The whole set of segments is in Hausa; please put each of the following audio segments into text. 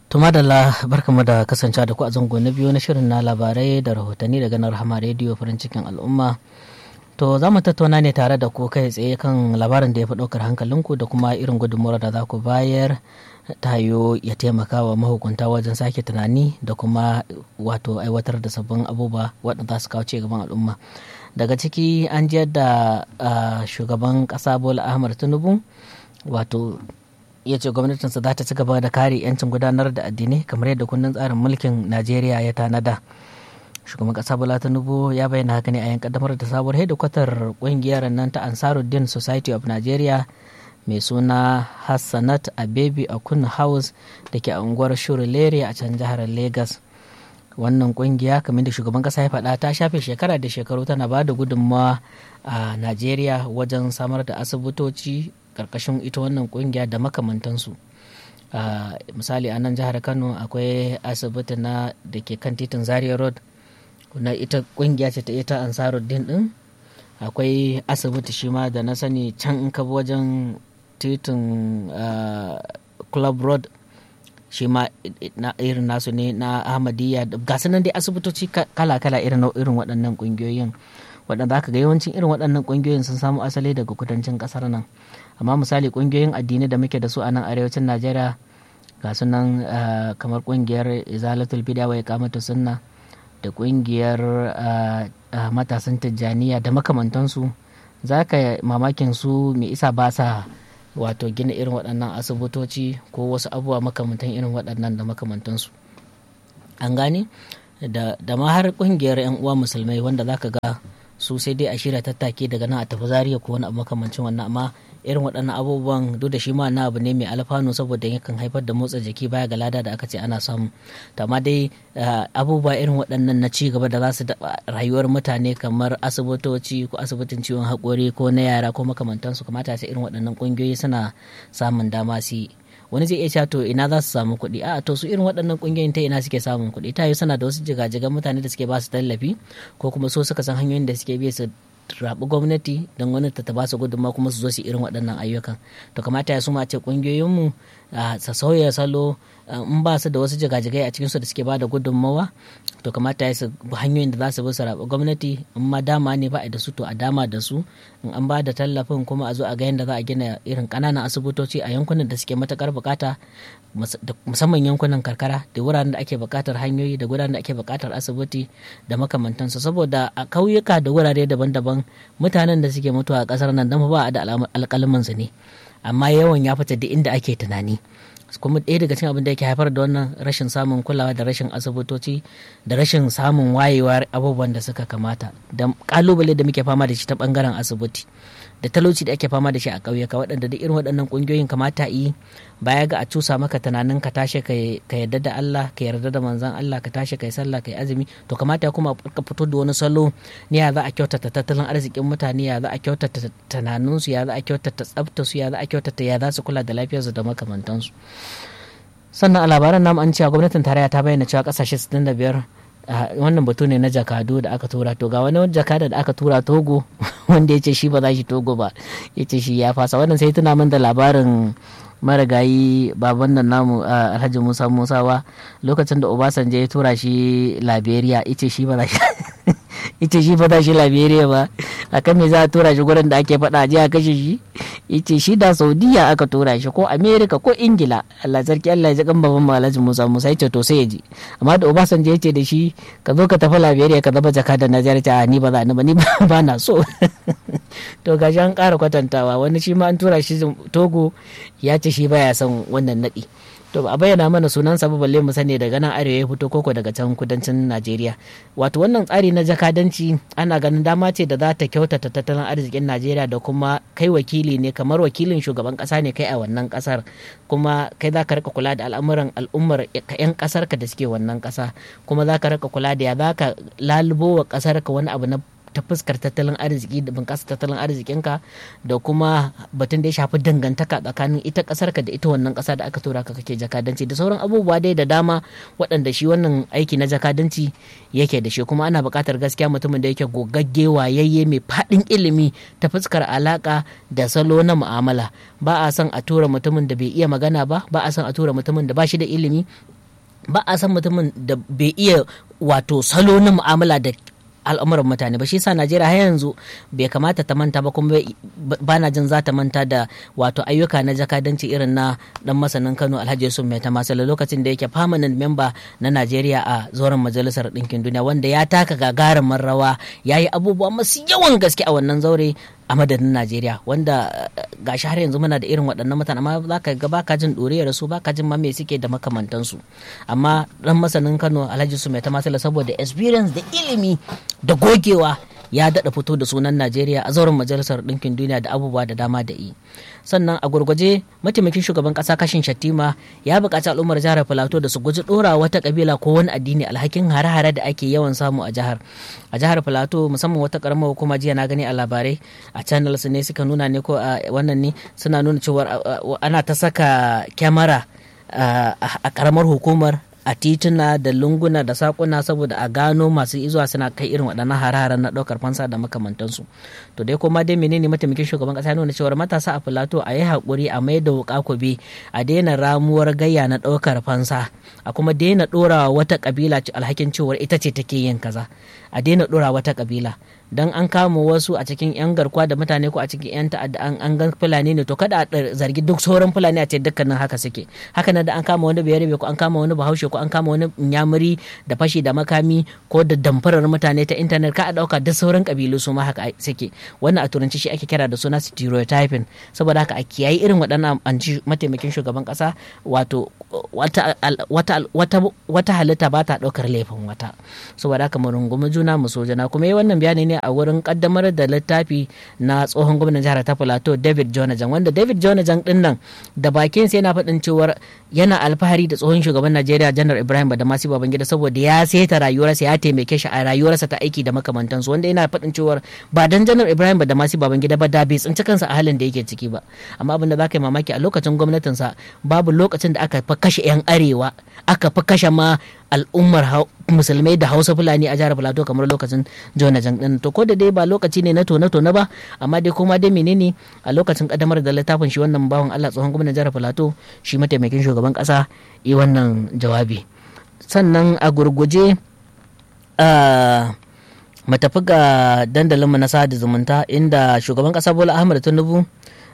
To madalla barkamu da kasance da ku a zango na biyu na shirin na labarai da rahotanni daga nan rahama rediyo farin cikin al'umma. To za mu tattauna ne tare da ku kai tsaye kan labarin da ya fi ɗaukar hankalinku da kuma irin gudunmuwar da za ku bayar ta hayo ya taimaka wa mahukunta wajen sake tunani da kuma wato aiwatar da sabbin abubuwa waɗanda za su kawo ci gaban al'umma. Daga ciki an ji yadda shugaban ƙasa Bola Ahmad Tinubu wato ya ce gwamnatinsa za ta ci gaba da kare 'yancin gudanar da addinai kamar yadda kundin tsarin mulkin najeriya ya tanada shugaban kasa bola tinubu ya bayyana haka ne a yan kaddamar da sabuwar hedikwatar kungiyar nan ta ansaruddin society of nigeria mai suna hassanat abebi a kun house da ke a unguwar shurulere a can jihar lagos wannan kungiya kamar da shugaban kasa ya faɗa ta shafe shekara da shekaru tana ba da gudunmawa a najeriya wajen samar da asibitoci karkashin ita wannan kungiya da makamantansu misali a nan jihar kano akwai asibiti na da ke kan titin zaria road na ita kungiya ce ta ita ansaruddin din akwai asibiti shi ma da na sani can in ka wajen titin club road shi ma irin nasu ne na ahmadiyya ga nan dai asibitoci kala-kala irin waɗannan kungiyoyin waɗanda aka ga yawancin irin waɗannan kungiyoyin sun samu asali daga kudancin ƙasar nan amma misali kungiyoyin addini da muke da su a nan arewacin najeriya ga sunan kamar kungiyar izalatul bid'a wa iqamatu sunna da kungiyar matasan tijjaniya da makamantansu za ka mamakin su mai isa ba sa wato gina irin waɗannan asibitoci ko wasu abubuwa makamantan irin waɗannan da makamantansu an gane da ma har kungiyar 'yan uwa musulmai wanda za ka ga su sai dai a shirya tattake daga nan a tafi zariya ko wani abu makamancin wannan amma irin waɗannan abubuwan duk da shi ma na abu ne mai alfanu saboda yakan haifar da motsa jiki baya ga lada da aka ce ana samu to amma dai abubuwa irin waɗannan na ci gaba da za su rayuwar mutane kamar asibitoci ko asibitin ciwon haƙori ko na yara ko makamantansu kamata sai irin waɗannan ƙungiyoyi suna samun dama su yi wani zai iya cewa to ina za su samu kuɗi a to su irin waɗannan ƙungiyoyin ta ina suke samun kuɗi ta yi suna da wasu jigajigan mutane da suke ba su tallafi ko kuma so suka san hanyoyin da suke bi su rabu gwamnati don gwamnati ta ba su gudunmawa kuma su zo su irin waɗannan ayyukan to kamata ya suma ce ƙungiyoyinmu sa sauya salo in ba su da wasu jigajigai a cikinsu da suke ba da gudunmawa to kamata ya su hanyoyin da za su bi su rabu gwamnati in ma dama ne ba a da su to a dama da su in an ba da tallafin kuma a zo a ga yadda za a gina irin ƙananan asibitoci a yankunan da suke matakar bukata musamman yankunan karkara da wuraren da ake bukatar hanyoyi da wuraren da ake bukatar asibiti da makamantansu saboda a kauyuka da wurare daban-daban mutanen da suke mutuwa a kasar nan dan ba a da alƙalman su ne amma yawan ya fita da inda ake tunani kuma ɗaya daga cikin abin da yake haifar da wannan rashin samun kulawa da rashin asibitoci da rashin samun wayewar abubuwan da suka kamata da kalubale da muke fama da shi ta bangaren asibiti da talauci da ake fama da shi a ƙauyuka waɗanda da irin waɗannan ƙungiyoyin kamata yi baya ga a cusa maka tunanin ka tashi ka yarda da Allah ka yarda da manzon Allah ka tashi kai sallah kai azumi to kamata kuma ka fito da wani salo ne ya za a kyautata tattalin arzikin mutane ya za a kyautata tunaninsu ya za a kyautata tsaftarsu ya za a kyautata ya za su kula da lafiyarsu da makamantansu sannan a labaran namu an cewa gwamnatin tarayya ta bayyana cewa kasashe 65 wannan batu ne na jakadu da aka tura to ga wani jakada da aka tura togo wanda ya ce shi ba za shi togo ba ya ce shi ya fasa wannan sai tuna min da labarin marigayi baban nan namu alhaji musa musawa lokacin da obasanjo ya tura shi liberia ya ce shi ba za shi ita shi ba shi liberia ba a kan me za a tura shi gurin da ake faɗa a a kashe shi ita shi da saudiya aka tura shi ko america ko ingila allah sarki allah ya ji kan baban malaji musa musa ya ce to sai ya ji amma da obasanjo ya ce da shi ka zo ka tafi liberia ka zama jaka da najeriya ta ni ba za ni ba ni ba na so to gashi an ƙara kwatantawa wani shi ma an tura shi togo ya ce shi baya son wannan naɗi to a bayyana mana sunan sa balle mu sani daga nan arewa ya fito koko daga can kudancin Najeriya wato wannan tsari na jakadanci ana ganin dama ce da za ta kyautata tattalin arzikin Najeriya da kuma kai wakili ne kamar wakilin shugaban kasa ne kai a wannan kasar kuma kai za ka rika kula da al'amuran al'ummar yan kasar ka da suke wannan kasa kuma za ka rika kula da ya za ka lalubo wa kasar ka wani abu na ta fuskar tattalin arziki da bunƙasa tattalin arzikinka da kuma batun da ya shafi dangantaka tsakanin ita ƙasar ka da ita wannan ƙasa da aka tura ka kake jakadanci da sauran abubuwa dai da dama waɗanda shi wannan aiki na jakadanci yake da shi kuma ana buƙatar gaskiya mutumin da yake gogagge wayayye mai faɗin ilimi ta fuskar alaƙa da salo na mu'amala ba a son a tura mutumin da bai iya magana ba ba a son a tura mutumin da ba shi da ilimi ba a san mutumin da bai iya wato salo na mu'amala da al'amuran mutane ba shi sa najeriya har yanzu bai kamata ta manta ba kuma ba na jin za ta manta da wato ayyuka na jakadanci irin na dan masanin kano alhaji yusuf mai tamasala lokacin da yake permanent member na najeriya a zoren majalisar ɗinkin duniya wanda ya taka gagarumin rawa ya yi abubuwa masu yawan gaske a wannan zaure a madadin najeriya wanda gashi har yanzu muna da irin waɗannan mutane amma za ka ga baka jin ɗoriyar su baka jin ma me suke da makamantansu amma dan masanin kano alhaji su mai tamasala saboda experience da ilimi da gogewa ya daɗa fito da sunan najeriya a zauren majalisar ɗinkin duniya da abubuwa da dama da yi sannan a gurguje mataimakin shugaban ƙasa kashin shattima ya buƙaci al'ummar jihar filato da su guji ɗora wata ƙabila ko wani addini alhakin hare-hare da ake yawan samu a jihar a jihar filato musamman wata ƙaramar hukuma jiya na gani a labarai a channels ne suka nuna ne ko a wannan ne suna nuna cewa ana ta saka kyamara a ƙaramar hukumar a tituna da lunguna da sakuna saboda a gano masu izuwa suna kai irin waɗannan hararen na ɗaukar fansa da makamantansu to dai kuma dai menene mataimakin shugaban ƙasa nuna cewar matasa a filato a yi haƙuri a mai da wuƙa kube a daina ramuwar gayya na ɗaukar fansa a kuma daina ɗora wata ƙabila alhakin cewar ita ce take yin kaza a daina ɗora wata ƙabila dan an kama wasu a cikin yan garkuwa da mutane ko a cikin yan ta'adda an an gan fulani ne to kada a zargi duk sauran fulani a ce dukkanin haka suke haka nan da an kama wani bayarabe ko an kama wani bahaushe ko an kama wani nyamuri da fashi da makami ko da damfarar mutane ta intanet ka a dauka duk sauran kabilu su ma haka suke wannan a turanci shi ake kira da suna stereotyping saboda haka a kiyayi irin waɗannan anci mataimakin shugaban kasa wato wata wata wata halitta ba ta daukar laifin wata saboda haka mu rungumi juna mu so jana kuma yi wannan bayani ne a wurin kaddamar da littafi na tsohon gwamnan jihar ta plateau david jonajan wanda david jonajan din nan da bakin sai yana faɗin cewar yana alfahari da tsohon shugaban najeriya janar ibrahim badamasi babangida saboda ya saita rayuwarsa ya taimake shi a rayuwarsa ta aiki da makamantansu wanda yana faɗin cewar ba dan janar ibrahim badamasi babangida ba da bai tsinci kansa a halin da yake ciki ba amma abin da za ka yi mamaki a lokacin gwamnatinsa babu lokacin da aka fi kashe 'yan arewa aka fi kashe ma al'ummar musulmai da hausa fulani a jihar plateau kamar lokacin jona jan din to ko da dai ba lokaci ne na tone tone ba amma dai kuma dai menene a lokacin kadamar da littafin shi wannan bawan Allah tsohon gwamnan jihar plateau shi mataimakin shugaban kasa yi wannan jawabi sannan a gurguje mu tafi ga dandalinmu na sada zumunta inda shugaban kasa bola ahmad tinubu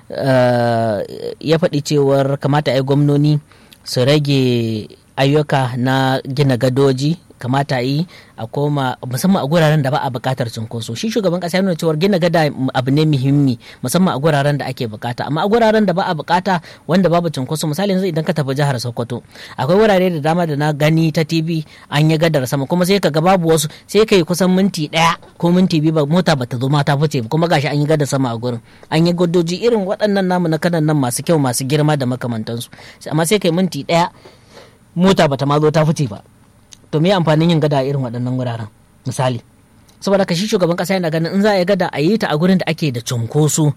ya faɗi cewar kamata a yi gwamnoni su rage ayyuka na gina gadoji kamata yi a koma musamman a guraren da ba a bukatar cunkoso shi shugaban kasa ya nuna cewa gina gada abu ne muhimmi musamman a guraren da ake bukata amma a guraren da ba a bukata wanda babu cunkoso misali yanzu idan ka tafi jihar sokoto akwai wurare da dama da na gani ta tv an yi gadar sama kuma sai ka ga babu wasu sai ka yi kusan minti daya ko minti biyu ba mota bata zo ma ta fice kuma gashi an yi gadar sama a gurin an yi gadoji irin waɗannan namu na kanan nan masu kyau masu girma da makamantansu amma sai ka yi minti daya mota bata ma zo ta fice ba to me amfanin yin gada a irin waɗannan wuraren misali saboda ka shi shugaban ƙasa yana ganin in za a yi gada a yi ta a gurin da ake da cunkoso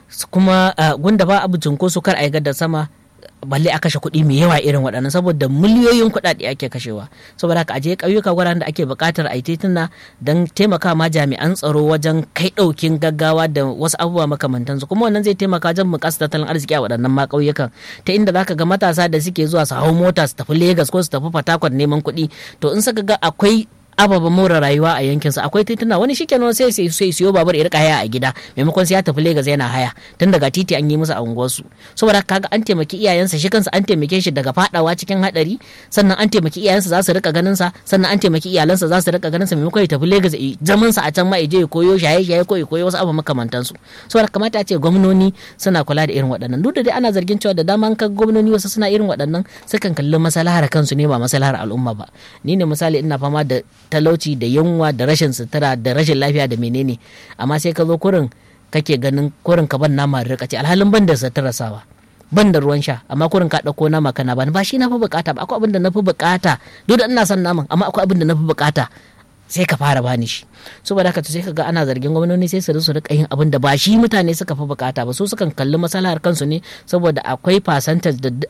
kuma gunda ba abu cunkoso kar a yi gada sama balle a kashe kuɗi mai yawa irin waɗannan saboda miliyoyin kuɗaɗe ake kashewa saboda haka aje ƙauyuka wuraren da ake buƙatar a yi tituna don taimaka ma jami'an tsaro wajen kai ɗaukin gaggawa da wasu abubuwa makamantansu kuma wannan zai taimaka wajen bunƙasa tattalin arziki a waɗannan ma ƙauyukan ta inda zaka ga matasa da suke zuwa su hau mota su tafi Legas ko su tafi Fatakwal neman kuɗi to in suka ga akwai ababa more rayuwa a yankinsa akwai tituna wani shi kenan sai sai sai siyo babur ya rika haya a gida maimakon sai ya tafi Legas yana haya tun daga titi an yi musu a unguwarsu saboda kaga an taimaki iyayensa shi kansa an taimake shi daga fadawa cikin hadari sannan an taimaki iyayensa za su rika ganin sa sannan an taimaki iyalansa za su rika ganin sa maimakon ya tafi Legas zaman sa a can ma je ya koyo shaye shaye ko ya koyo wasu abu makamantan su saboda kamata a ce gwamnoni suna kula da irin waɗannan duk da dai ana zargin cewa da dama kan gwamnoni wasu suna irin waɗannan sukan kalli maslahar kansu ne ba maslahar al'umma ba ni ne misali ina fama da talauci da yunwa da rashin sutura da rashin lafiya da menene amma sai ka zo kurin kake ganin kurin ka ban nama da ce alhalin ban da sutura sawa ban da ruwan sha amma kurin ka ɗauko nama kana bani ba shi na fi bukata ba akwai abin da na fi bukata duk da ina son naman amma akwai abin da na fi bukata sai ka fara bani shi saboda haka sai ka ga ana zargin gwamnoni sai su su rika yin abin da ba shi mutane suka fi bukata ba su sukan kalli masalahar kansu ne saboda akwai fasantar da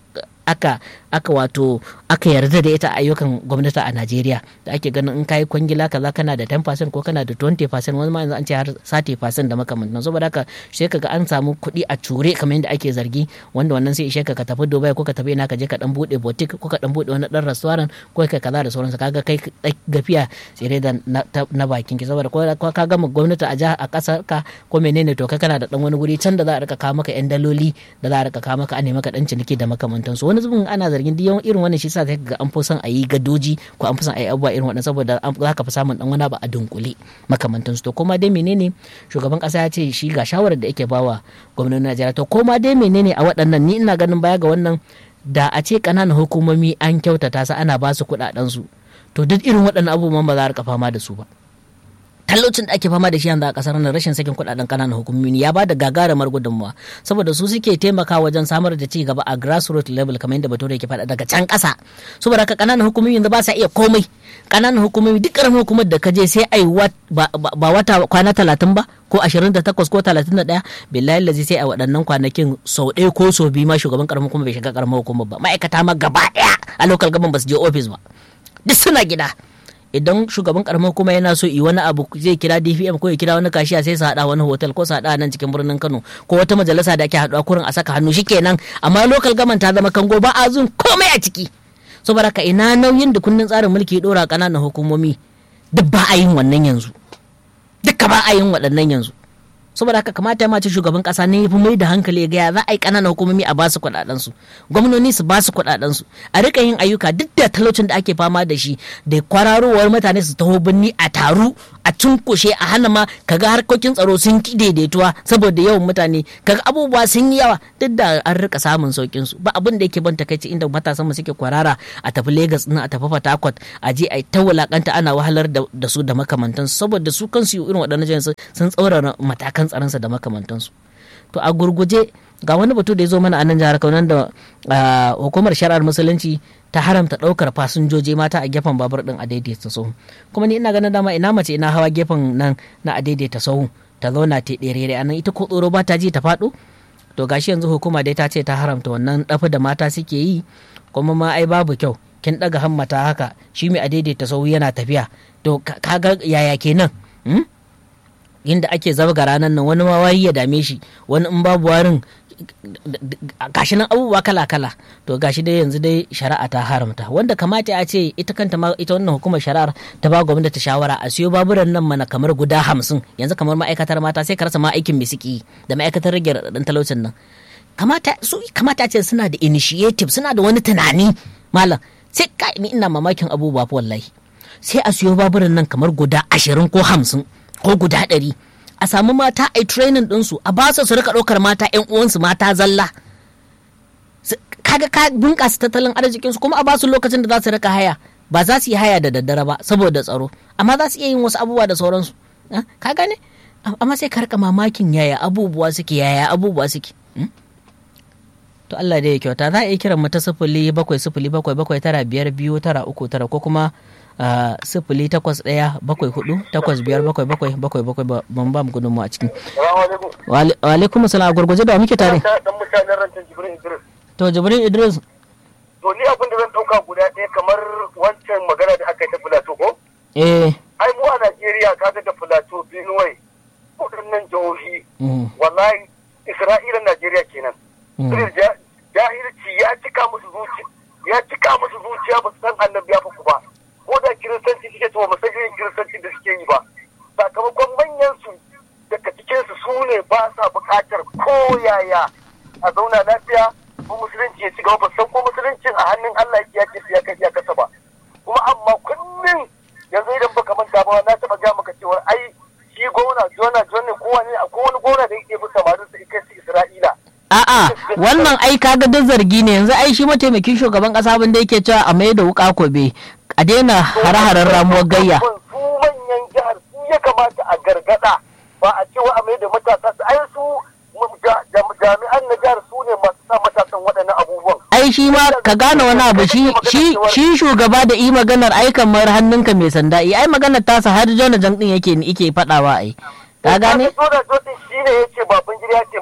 aka aka wato aka yarda da ita a ayyukan gwamnati a Najeriya da ake ganin in kai kwangila kaza kana da 10% ko kana da 20% wani ma yanzu an ce har 30% da makamantan saboda haka sai kaga an samu kuɗi a cure kamar yadda ake zargi wanda wannan sai ishe ka ka tafi Dubai ko ka tafi ina ka je ka dan bude boutique ko ka dan bude wani dan restaurant ko kai kaza da sauransu kaga kai gafiya tsire da na bakin ki saboda ko ka gama gwamnati a jiha a kasar ka ko menene to kai kana da dan wani guri can da za a rika kawo maka yan daloli da za a rika kawo maka a nemi maka dan ciniki da makamantansu wani zubin ana zargin duk irin wannan shi sa sai ga an fi son a yi gadoji ko an fi son a yi abubuwa irin waɗannan saboda za ka fi samun dan wani abu a dunkule makamantansu to koma dai menene shugaban kasa ya ce shi ga shawarar da yake bawa gwamnatin Najeriya to koma dai menene a waɗannan ni ina ganin baya ga wannan da a ce ƙananan hukumomi an kyautata su ana ba su kuɗaɗen su to duk irin waɗannan abubuwan ba za a rika fama da su ba talaucin da ake fama da shi yanzu a kasar nan rashin sakin kudaden kananan hukumomi ya ba da gagarumar gudunmuwa saboda su suke taimaka wajen samar da ci gaba a grassroots level kamar yadda bature yake faɗa daga can ƙasa saboda haka kananan hukumomi yanzu ba sa iya komai kananan hukumomi duk ƙaramin hukumar da ka je sai ai ba wata kwana talatin ba ko ashirin da takwas ko talatin da ɗaya billahi lazi sai a waɗannan kwanakin sau ɗaya ko sau biyu ma shugaban ƙaramin hukumar bai shiga ƙaramin hukumar ba ma'aikata ma gaba ɗaya a local government ba su je office ba duk suna gida idan shugaban karamar kuma yana so yi wani abu zai kira dpm ko ya kira wani kashiya sai su haɗa wani hotel ko su haɗa nan cikin birnin kano ko wata majalisa da ake haɗuwa kurin a saka hannu shikenan amma local government ta zama kango ba a zun komai a ciki saboda ka ina nauyin da kundin tsarin mulki ɗora ƙananan hukumomi duk ba a yin wannan yanzu duka ba a yin waɗannan yanzu saboda haka kamata ya mace shugaban kasa ne fi mai da hankali ga za a yi ƙananan hukumomi a basu kuɗaɗen su gwamnoni su basu kuɗaɗen su a rika yin ayyuka duk da talaucin da ake fama da shi da kwararowar mutane su taho birni a taru a cunkushe a hana ma kaga harkokin tsaro sun ki daidaituwa saboda yawan mutane kaga abubuwa sun yi yawa duk da an rika samun saukin su ba abin da yake ban takaici inda matasan mu suke kwarara a tafi Lagos din a tafi Port Harcourt a je a ta wulakanta ana wahalar da su da makamantansu saboda su kansu irin waɗannan jami'an sun tsaurara matakan kan tsaronsa da makamantansu to a gurguje ga wani batu da ya zo mana a nan jihar Kano da hukumar shari'ar musulunci ta haramta ɗaukar fasinjoji mata a gefen babur din a daidaita sahu kuma ni ina ganin dama ina mace ina hawa gefen nan na a daidaita sahu ta zauna ta ɗere a nan ita ko tsoro ba ta ji ta faɗo to gashi yanzu hukuma dai ta ce ta haramta wannan ɗafi da mata suke yi kuma ma ai babu kyau kin ɗaga hammata haka shi mai a daidaita sahu yana tafiya to kaga yaya kenan inda ake zabga ranar nan wani ma wayi ya dame shi wani in babu warin gashi nan abubuwa kala kala to gashi dai yanzu dai shari'a ta haramta wanda kamata a ce ita kanta ma ita wannan hukumar shari'ar ta ba gwamnati shawara a siyo baburan nan mana kamar guda hamsin yanzu kamar ma'aikatar mata sai ka rasa ma aikin misiki da ma'aikatar rage raɗaɗin talaucin nan kamata su kamata ce suna da initiative suna da wani tunani malam sai ka ni ina mamakin abubuwa fa wallahi sai a siyo baburan nan kamar guda ashirin ko hamsin ko guda ɗari a samu mata a training ɗinsu a ba su rika ɗaukar mata yan uwansu mata zalla kaga ka bunƙasa tattalin arzikinsu kuma a ba su lokacin da za su rika haya ba za su yi haya da daddare ba saboda tsaro amma za su iya yin wasu abubuwa da sauransu ka gane amma sai ka rika mamakin yaya abubuwa suke yaya abubuwa suke to Allah da ya kyauta za a iya kiran mu ta sifili bakwai sifili bakwai bakwai tara biyar biyu tara uku tara ko kuma sifili takwas ɗaya bakwai hudu takwas biyar bakwai bakwai bakwai bakwai ban ba mu gudunmu a cikin. Wa alaikum salam a gurguje da muke tare. To Jibrin Idris. To ni abin da zan ɗauka guda ɗaya kamar wancan magana da aka yi ta Filato ko? Eh. Ai mu a Najeriya kaga da Filato Benue waɗannan jihohi wallahi Isra'ila Najeriya kenan. Jahilci ya cika musu zuciya ya cika musu zuciya ba su san annabi ya ku ba. ko da kiristanci suke to ba san irin kiristanci da suke yi ba sakamakon manyan su daga cikin su su ne ba sa bukatar ko yaya a zauna lafiya ko musulunci ya ci gaba ba san ko musuluncin a hannun Allah ya ke ya kai ya kasa ba kuma amma kullum yanzu idan baka manta ba na taba ga maka cewa ai shi gona jona jona ko wani ko wani gona da yake bi samarin sa kai su Isra'ila A'a wannan ai kaga duk zargi ne yanzu ai shi mataimakin shugaban kasa abin da yake cewa a mai da wuka kobe a daina hare-haren ramuwar gayya. Su manyan jihar su ya kamata a gargada ba a cewa a mai da matasa su ai su jami'an na jihar su ne masu sa matasan waɗannan abubuwan. Ai shi ma ka gane wani abu shi shi shugaba da yi maganar ai kamar hannunka mai sanda ai maganar tasa har jona jan din yake yake faɗawa ai. Ka gane? Jona Jona shi ne ya ce baban gida ya taimake shi.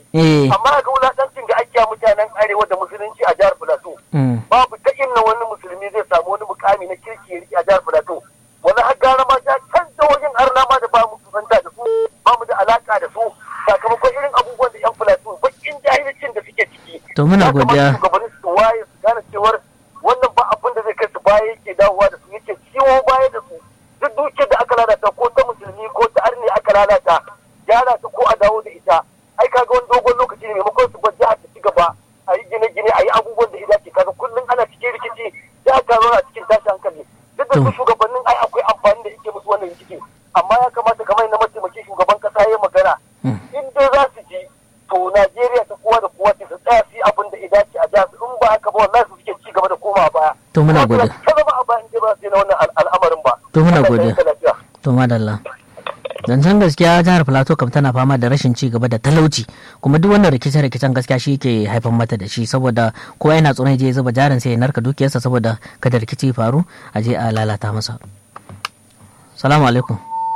amma ga wulaƙancin da ake mutanen arewa da musulunci a jihar Filato babu ta inna wani musulmi zai samu wani mukami na kirki ya riƙe a jihar Filato wani har gara ma ta canza wajen arna ma da ba mu kusanta da su ba mu da alaka da su sakamakon irin abubuwan da yan Filato bakin jahilcin da suke ciki to muna godiya shugabanni su waye su gane cewar wannan ba abin da zai kai su baya yake dawowa da su yake ciwo baya da su duk dukiyar da aka lalata ko ta musulmi ko ta arni aka lalata gyara ta ko a dawo da ita ai kaga wani dogon lokaci ne maimakon su bar jihar ta ci gaba a yi gine-gine a yi abubuwan da ya dace kaga kullum ana cikin rikici jihar ta zauna cikin tashi hankali duk da su shugabannin ai akwai amfani da yake musu wannan rikici amma ya kamata kamar na mataimakin shugaban kasa ya magana in dai za su ji to Najeriya ta kowa da kowa su tsaya su yi abin da ya dace a jihar in ba haka ba wallahi su suke ci gaba da koma baya to muna gode ta zama a bayan ba su na wannan al'amarin ba to muna gode to madalla zancen gaskiya jihar plateau kam tana fama da rashin ci gaba da talauci kuma duk wannan rikice-rikicen gaskiya shi ke haifar mata da shi saboda kowa yana tsoron je zuba jarin sai ya narka dukiyarsa saboda kada rikici faru a je a lalata masa salamu alaikum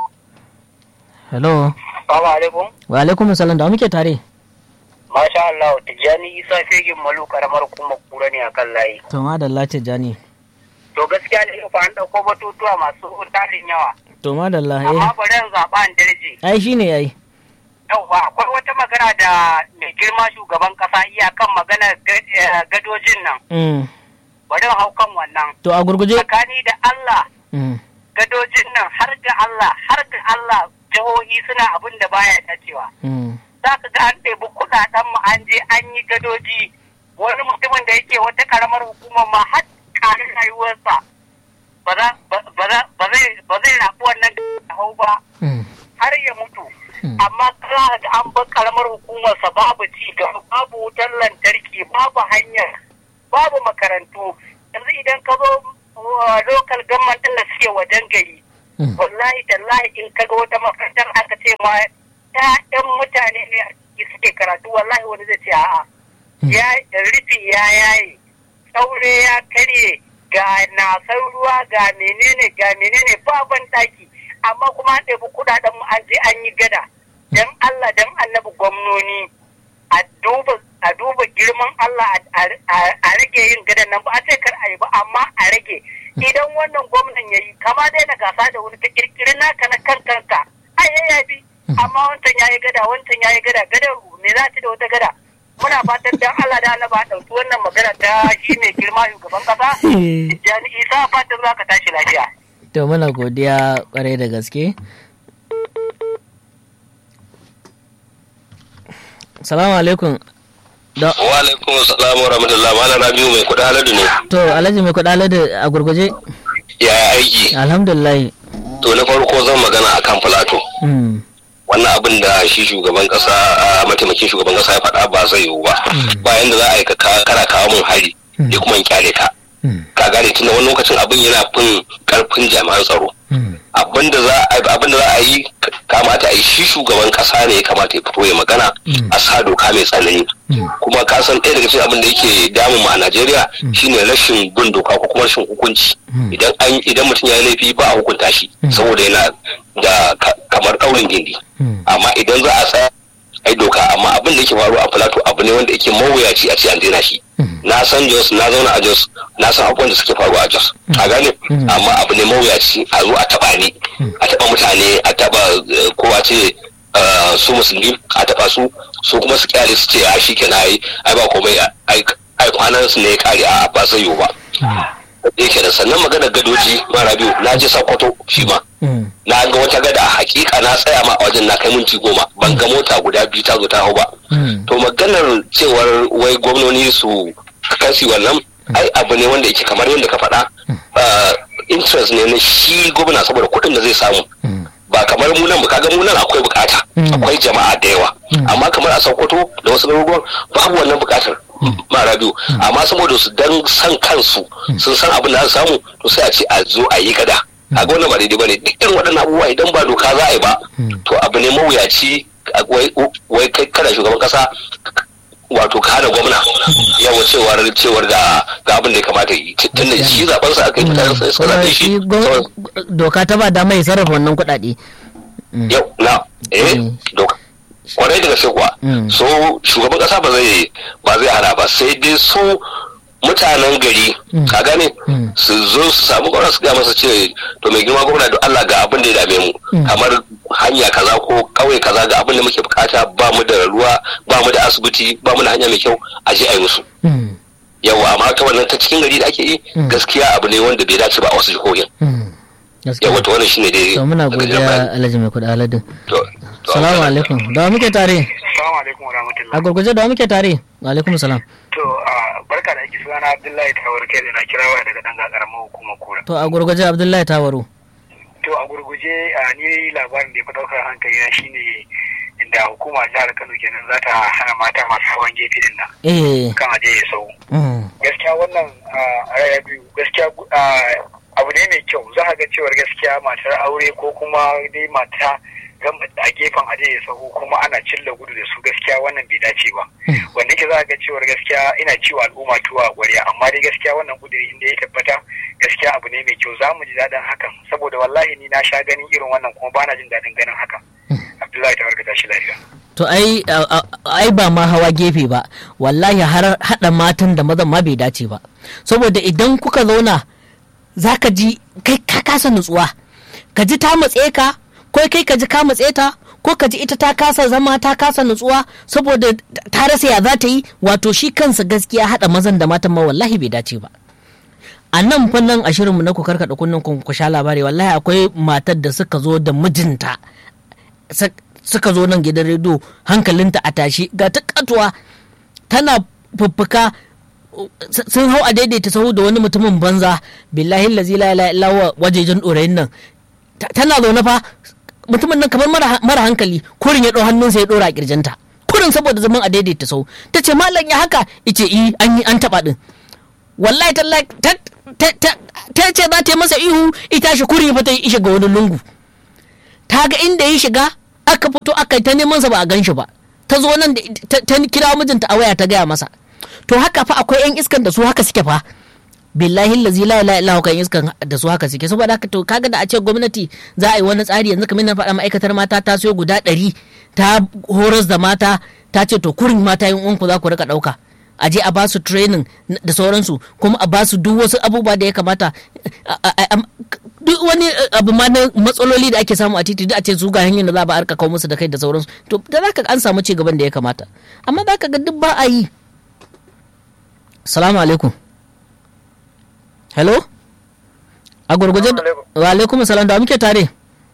hello salamu alaikum wa alaikum salam da muke tare masha Allah tijjani isa fegin malu karamar kuma kura ne akan layi to madalla tijjani to gaskiya ne fa an dauko batutuwa masu tarin yawa to madalla eh amma bari in zaɓa an darje ai shine yayi yauwa akwai wata magana da mai girma shugaban kasa iyakan magana gadojin nan mm. bari in hau kan wannan to a gurguje tsakani da Allah mm. gadojin nan har ga Allah har ga Allah jihohi suna abin da baya dacewa mm. za ka ga an ɗebi kuɗaɗen mu an je an yi gadoji wani mutumin da yake wata karamar hukumar ma har ƙarin rayuwarsa ba zai rafi wannan hau ba mm. har ya mutu amma kana da an bar karamar hukumarsa babu ci gaba babu wutar lantarki babu hanyar babu makarantu yanzu idan ka zo local government ɗin da suke wajen gari wallahi tallahi in ka ga wata makarantar aka ce ma ƴaƴan mutane ne suke karatu wallahi wani zai ce a'a ya rufi ya yaye tsaure ya karye ga nasar ruwa ga menene ga menene baban ɗaki amma kuma an ɗebi kuɗaɗen mu an je an yi gada dan Allah dan annabi gwamnoni a duba a duba girman Allah a rage yin gadan nan ba a ce kar a yi ba amma a rage idan wannan gwamnan ya yi kama dai na gasa da wani ka kirkiri naka na kan kanka ai ya bi amma wancan ya yi gada wancan ya yi gada gada me za ta da wata gada muna fatan dan Allah da Allah ba ɗauki wannan magana ta shi mai girma shugaban kasa Jani Isa fatan za ka tashi lafiya. To muna godiya kwarai da gaske. Salamu alaikum. Da... Wa alaikum salam wa rahmatullah malam Rabiu mai kuɗa haladu ne. To Alhaji mai kuɗa haladu a gurguje. Yaya aiki? Alhamdulillah. To na farko zan magana akan Filato. Wannan abin da shi shugaban kasa mataimakin shugaban kasa ya faɗa ba zai yiwu ba. Bayan da za a yi kana kawo mun hari. Ya kuma kyale ka. Ka gane tunda wani lokacin abin yana fin karfin jami'an tsaro. abin da za a yi kamata a yi shi shugaban kasa ne ya kamata ya fito ya magana a sa doka mai tsanani kuma ka san ɗaya daga cikin abin da yake damun mu a Najeriya shine rashin bin doka ko kuma rashin hukunci idan an idan mutum ya yi laifi ba a hukunta shi saboda yana da kamar ɗaurin gindi amma idan za a tsaya ai doka amma abin da yake faru a Plateau abu ne wanda yake mawuyaci a ce an daina shi na san Jos na zauna a Jos na san abubuwan da suke faru a Jos a gane amma abu ne mawuyaci a zo a taba ni a taba mutane a taba kowa ce su musulmi a taba su su kuma su kyale su ce a shi kenan ai ai ba komai ai kwanan su ne ya kare a ba zai yiwu ba yake da sannan maganar gadoji mara biyu na je Sokoto shi ma na ga wata gada a hakika na tsaya ma a wajen na kai minti goma ban ga mota guda biyu ta zo ta hau ba to maganar cewar wai gwamnoni su kasi wannan ai abu ne wanda yake kamar yadda ka faɗa interest ne na shi gwamna saboda kuɗin da zai samu ba kamar mu nan kaga mu nan akwai bukata akwai jama'a da yawa amma kamar a Sokoto da wasu garuruwan babu wannan bukatar mara biyu amma saboda su dan san kansu sun san abin da za su samu to sai a ce a zo a yi gada a ga wannan ba daidai bane duk irin waɗannan abubuwa idan ba doka za a yi ba to abu ne mawuyaci wai kai kana shugaban kasa wato ka hana gwamna yawa cewar cewar da ga abin da ya kamata yi tun da shi zaben sa aka yi mutane sai suka zabe shi doka ta ba dama ya sarrafa wannan kuɗaɗe yau na eh doka kwarai da gaske kuwa so shugaban kasa ba zai ba zai hana ba sai dai su mutanen gari ka gane su zo su samu gwamna su gaya masa ce to mai girma gwamna da Allah ga abin da ya dame mu kamar hanya kaza ko kauye kaza ga abin da muke bukata ba mu da ruwa ba mu da asibiti ba mu da hanya mai kyau a je a yi musu yawa amma ta wannan ta cikin gari da ake yi gaskiya abu ne wanda bai dace ba a wasu jihohin yawa to wannan shine dai to muna godiya alhaji mai kuɗa aladin salamu alaikum da muke tare Assalamu alaikum warahmatullahi. a gurguje da muke tare wa alaikum salam To barka da aiki sunana Abdullahi Tawar kai da na kira waya daga dan karamar hukumar kura. to a gurguje abdullahi tawaru To a gurguje ni labarin da ya fi daukar hankali na shine inda hukuma jihar Kano kenan za ta hana mata masu hawan gefe din nan. eh Kan aje ya sau. Gaskiya wannan a raya biyu gaskiya abu ne mai kyau za a ga cewar gaskiya matar aure ko kuma dai mata gama a gefen aje ya sahu kuma ana cilla gudu da su gaskiya wannan bai dace ba wanda ke za ga cewar gaskiya ina ciwo al'umma tuwa a ƙwarya amma dai gaskiya wannan guduri inda ya tabbata gaskiya abu ne mai kyau za mu ji daɗin hakan saboda wallahi ni na sha ganin irin wannan kuma ba na jin daɗin ganin hakan abdullahi ta warka tashi lafiya to ai ai ba ma hawa gefe ba wallahi har hada matan da mazan ma bai dace ba saboda idan kuka zauna zaka ji kai ka kasa nutsuwa ka ji ta matse ka ko kai ka ji ka matse ta ko ka ji ita ta kasa zama ta kasa nutsuwa saboda ta rasa ya za ta yi wato shi kansa gaskiya hada mazan da matan ma wallahi bai dace ba a nan fannin a shirinmu na ku karkaɗa kunnen ku sha labari wallahi akwai matar da suka zo da mijinta suka zo nan gidan rediyo hankalinta a tashi ga ta katuwa tana fuffuka sun hau a daidaita sahu da wani mutumin banza billahi lazi la ilaha illa wajejen ɗorayin nan tana zaune fa mutumin nan kamar mara hankali kurin ya ɗau hannunsa ya ɗora a kirjinta kurin saboda zaman a daidaita sahu ta ce malam ya haka ice i an yi an taɓa ɗin wallahi tallahi ta ce za ta yi masa ihu ita shi kuri fa ta yi shiga wani lungu ta ga inda ya shiga aka fito aka yi ta neman sa ba a gan shi ba ta zo nan ta kira mijinta a waya ta gaya masa to haka fa akwai yan iskan da su haka suke fa billahi lazi la ilaha illa kan iskan da su haka suke saboda haka to kaga da a ce gwamnati za a yi wani tsari yanzu kamar na faɗa ma'aikatar mata ta siyo guda ɗari ta horas da mata ta ce to kurin mata yin uwanku za ku rika ɗauka a je a ba su training da sauransu kuma a ba su duk wasu abubuwa da ya kamata duk wani abu ma na matsaloli da ake samu a titi duk a ce su ga hanyar da za a arka kawo musu da kai da sauransu to da za ka an samu ci gaban da ya kamata amma za ka ga duk ba a yi salamu alaikum hello a gurguje wa alaikum salam da muke tare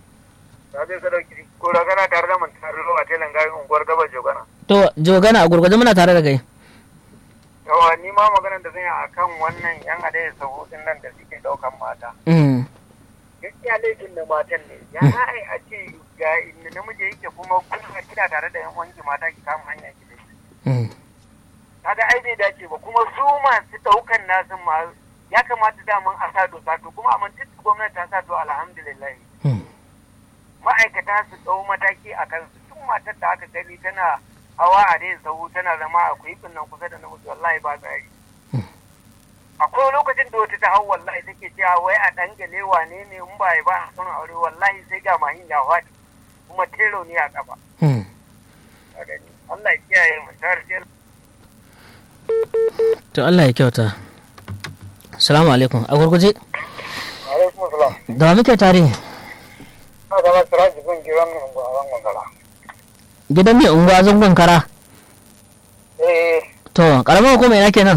ko ragana tare da mun tare a telan garin unguwar gaba jogana to jogana a gurguje muna tare da kai yawa ni ma maganar da zan yi akan wannan yan adai sahu din nan da suke daukan mata gaskiya laifin da matan ne ya za a yi a ce ga inda namiji yake kuma kuma kina tare da yan wanki mata ki kama hanya ki dai kaga ai bai dace ba kuma su masu daukan nasu ma ya kamata daman a sa doka to kuma amma duk gwamnati ta sa to alhamdulillah ma'aikata su dau mataki a kan su duk matar da aka gani tana hawa a dai sahu tana zama a kuifin nan kusa da namiji wallahi ba tsari akwai lokacin da wata ta hau wallahi take cewa wai a dan gale wane ne in ba ba a son aure wallahi sai ga mahin ya faɗi kuma tero ne a kafa Allah ya kiyaye mu tare to Allah ya kyauta Assalamu alaikum a gurguje alaikum salam da muke tare na zama siraji gun gidan mai unguwa a zangon kara gidan mai unguwa zangon kara eh to karamar hukuma ina kenan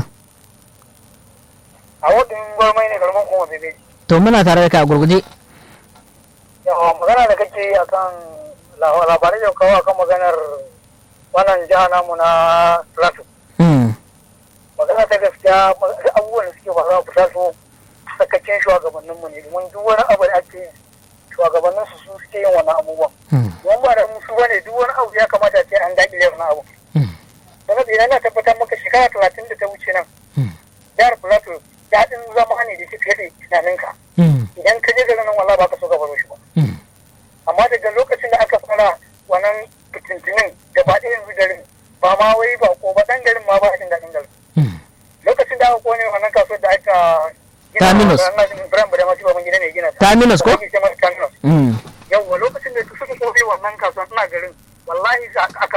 a wadin gwarmai ne karamar kuma bebe to muna tare da kai a gurguje yawa magana da kake yi akan labarai da kawo akan maganar wannan jiha namu na plateau magana ta gaskiya abubuwan da suke faruwa a plateau sakacin shugabanninmu ne domin duk wani abu da ake shugabannin su suke yin wannan abubuwan wani ba da musu bane duk wani abu ya kamata ce an daƙile wannan abu sannan idan na tabbatar maka shekara talatin da ta wuce nan jihar plateau daɗin zama ne da suke da tunaninka idan ka je garin nan wallahi ba ka so ka baro shi ba amma daga lokacin da aka fara wannan fitintinin gaba ɗaya yanzu garin ba ma wai ba ko ba ɗan garin ma ba a jin daɗin garin lokacin da aka kone wannan kasuwar da aka Terminus. Terminus ko? Yawwa lokacin da suka kone wannan kasuwar ina garin wallahi a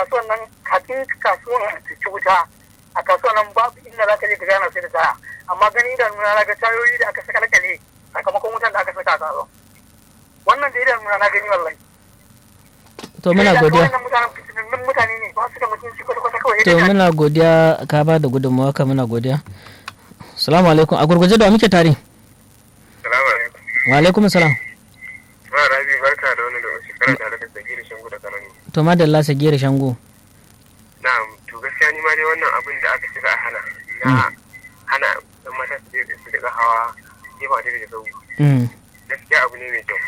amma gani da nuna na ga tayoyi da aka saka lakale sakamakon wutan da aka saka a kasuwa wannan da idan nuna na gani wallahi to muna godiya wannan mutanen fitinannun mutane ne ba su da mutunci kwata-kwata kawai to muna godiya ka ba da gudunmawa ka muna godiya salamu alaikum a gurguje da muke tare salamu alaikum wa alaikum salam ba rabi barka da wani da shekara tare da sagiri shangu da karani to madalla sagiri shango na'am to gaskiya ni ma dai wannan abin da aka shiga a hana na hana dan mata su je su daga hawa gefa da da sau gaskiya abu ne mai kyau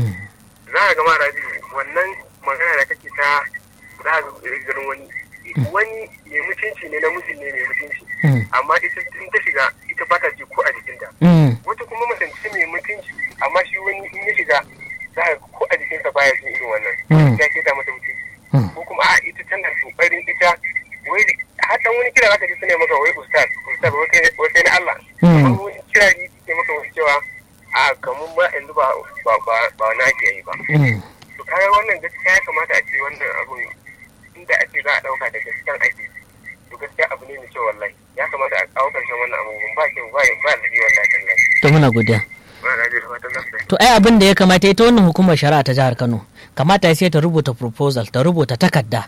za ka gama rabi wannan magana da kake ta za ka garin wani wani mai mutunci ne namiji ne mai mutunci amma ita in ta shiga ita ba ta ji ko a jikinta wata kuma mace mai mutunci amma shi wani in ya shiga za ka ko a jikinsa baya jin irin wannan ya ke ta mata mutunci ko kuma a ita tana kokarin ita wai har dan wani kira zaka ji sune maka wai ustaz ustaz wai sai na Allah amma wani kira ne ke maka wani cewa a kamun ba yanzu ba ba ba ba na ke yi ba to kaga wannan gaskiya ya kamata a ce wannan abun inda a ce za a dauka da gaskiyan aiki to gaskiya abu ne mai kyau wallahi ya kamata a kawo karshen wannan abubuwan ba kyau ba ba lafi wallahi tallahi to muna godiya ba na da fatan lafiya to ai abin da ya kamata ita wannan hukumar shari'a ta jihar Kano kamata sai ta rubuta proposal ta rubuta takarda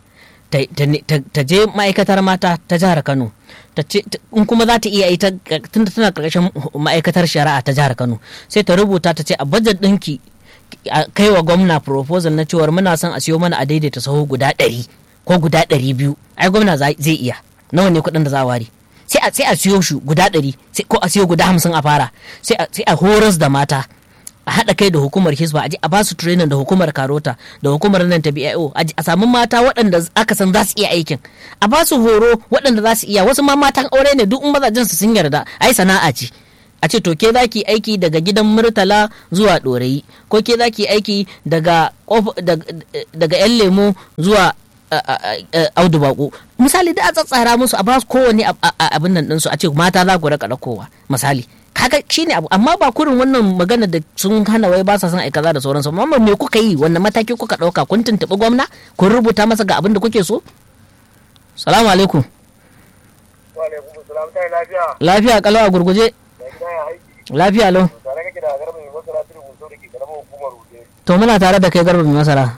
ta je ma'aikatar mata ta jihar Kano in kuma za ta iya ita tunda tana karkashin ma'aikatar shari'a ta jihar Kano sai ta rubuta ta ce a budget ɗinki a kai wa gwamna proposal na cewar muna son a siyo mana a daidaita saho guda ɗari ko guda ɗari biyu ai gwamna zai iya nawa ne kuɗin da za a ware sai a sai a siyo shi guda ɗari ko a siyo guda hamsin a fara sai a horas da mata a haɗa kai da hukumar hisba a ba su training da hukumar karota da hukumar nan ta bio a samu mata waɗanda aka san za su iya aikin a ba su horo waɗanda za su iya wasu ma matan aure ne duk in mazajen su sun yarda ai sana'a ce a ce to ke za ki aiki daga gidan murtala zuwa ɗorayi ko ke za ki aiki daga daga yan lemo zuwa audu bako misali da a tsatsara musu a ba su kowane abin nan ɗinsu a ce mata za ku raka kowa misali kaga shine abu amma ba kurin wannan magana da sun hana wai ba sa son aikaza da sauransu amma me kuka yi wannan mataki kuka ɗauka kun tuntuɓi gwamna kun rubuta masa ga abin da kuke so salamu alaikum lafiya kalau a gurguje lafiya lau to muna tare da kai garba mai masara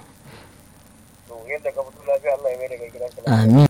amin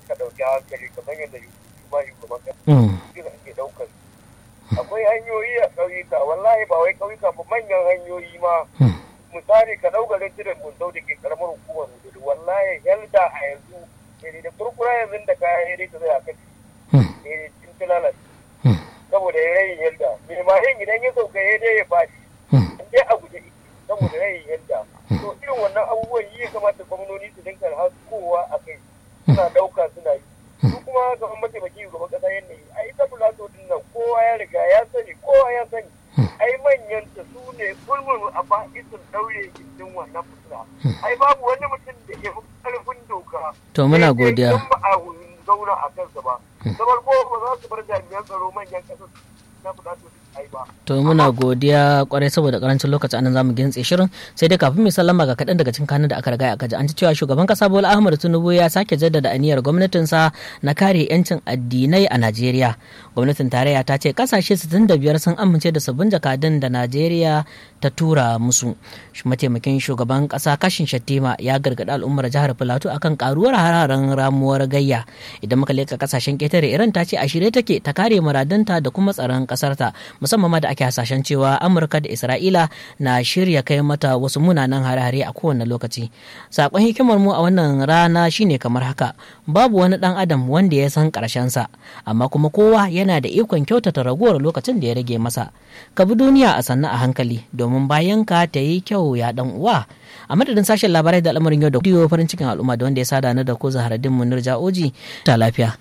akwai hanyoyi a ƙauyuka wallahi ba wai ƙauyuka ba manyan hanyoyi ma misali ka ɗauka lantirin buntau da ke karamar hukumar hudu wallahi yalda a yanzu ne da kurkura yanzu da kayan yare ta zai a kai ne cin tilalas saboda ya rayin yalda mai mahin idan ya sauka ya dai ya faɗi in dai a guje saboda rayin yalda to irin wannan abubuwan yi ya kamata gwamnoni su dinka haskowa a kai suna ɗauka suna yi su kuma gaban mataimaki gaban ƙasa yadda yi a ita fulato din nan kowa ya riga ya sani kowa ya sani ai manyan ta su ne kulmul a ba'isin daure gindin wannan fitina ai babu wani mutum da ke karfin doka to muna godiya ba a zauna a kansa ba da farko ba za su bar jami'an tsaro manyan ƙasar na fulato ai ba to muna godiya kwarai saboda karancin lokaci anan zamu gintse shirin sai dai kafin mai sallama ga kaɗan daga cikin kanun da aka riga aka ji an ci cewa shugaban kasa Bola Ahmed Tinubu ya sake jaddada aniyar gwamnatinsa na kare yancin addinai a Najeriya gwamnatin tarayya ta ce kasashe 65 sun amince da sabbin jakadun da Najeriya ta tura musu mataimakin shugaban kasa Kashin Shattima ya gargaɗi al'ummar jihar Filato akan karuwar hararen ramuwar gayya idan muka leka kasashen ketare Iran ta ce a shirye take ta kare muradanta da kuma tsaron kasarta musamman ma da ake hasashen cewa amurka da isra'ila na shirya kai mata wasu munanan hare-hare a kowane lokaci sakon hikimar mu a wannan rana shine kamar haka babu wani dan adam wanda ya san karshen sa amma kuma kowa yana da ikon kyautata raguwar lokacin da ya rage masa ka bi duniya a sannu a hankali domin bayan ka ta yi kyau ya dan uwa a madadin sashen labarai da al'amarin yau da kudiyo farin cikin al'umma da wanda ya sada na da ko zaharaddin munir ja'oji ta lafiya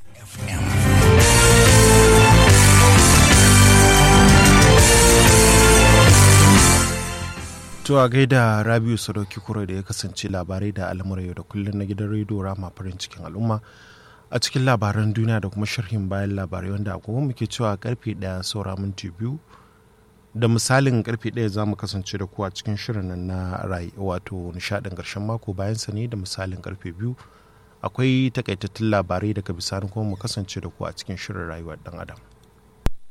Tuwa gaida Rabiu Sadauki Kuro da ya kasance labarai da al'amuran yau da kullum na gidan rediyo Rama farin cikin al'umma a cikin labaran duniya da kuma sharhin bayan labarai wanda agogo muke cewa karfe ɗaya saura minti biyu da misalin karfe ɗaya za mu kasance da ku a cikin shirin na rai wato nishadin ƙarshen mako bayan sa ne da misalin karfe biyu akwai takaitattun labarai daga bisani kuma mu kasance da ku a cikin shirin rayuwar ɗan adam.